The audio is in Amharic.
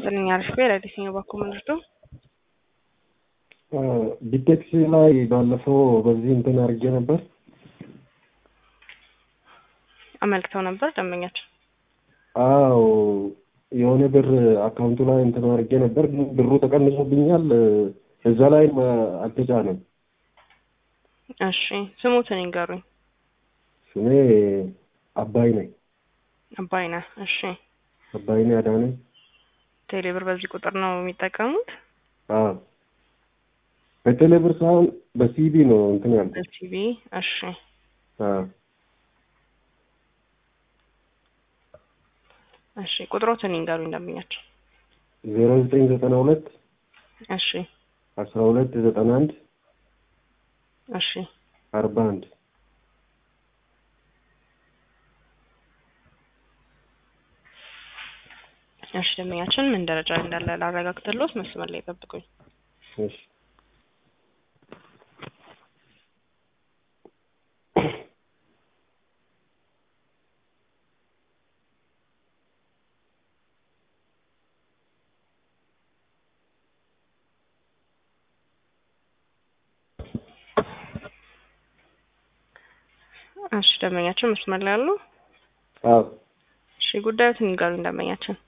ይስጥልኝ። አሪፍ ቤት አዲስኛው ባኮ ምንድዶ ቢቴክስ ላይ ባለፈው በዚህ እንትን አድርጌ ነበር። አመልክተው ነበር ደንበኛቸው። አዎ የሆነ ብር አካውንቱ ላይ እንትን አድርጌ ነበር፣ ግን ብሩ ተቀንሶብኛል። እዛ ላይ አልተጫነም። እሺ ስሙትን ይንገሩኝ። ስሜ አባይ ነኝ። አባይነህ። እሺ አባይኔ አዳነ። ቴሌብር በዚህ ቁጥር ነው የሚጠቀሙት? አዎ በቴሌብር ሳይሆን በሲቢ ነው እንትን ያልኩት። በሲቢ። እሺ አዎ እሺ ቁጥሮትን ይንገሩኝ ደንበኛቸው። ዜሮ ዘጠኝ ዘጠና ሁለት እሺ አስራ ሁለት ዘጠና አንድ እሺ አርባ አንድ እሺ ደንበኛችን ምን ደረጃ ላይ እንዳለ ላረጋግጥልዎት፣ መስመር ላይ ጠብቁኝ። እሺ እሺ ደንበኛችን መስመር ላይ አሉ? አዎ እሺ ጉዳዮትን ይንገሩኝ ደንበኛችን።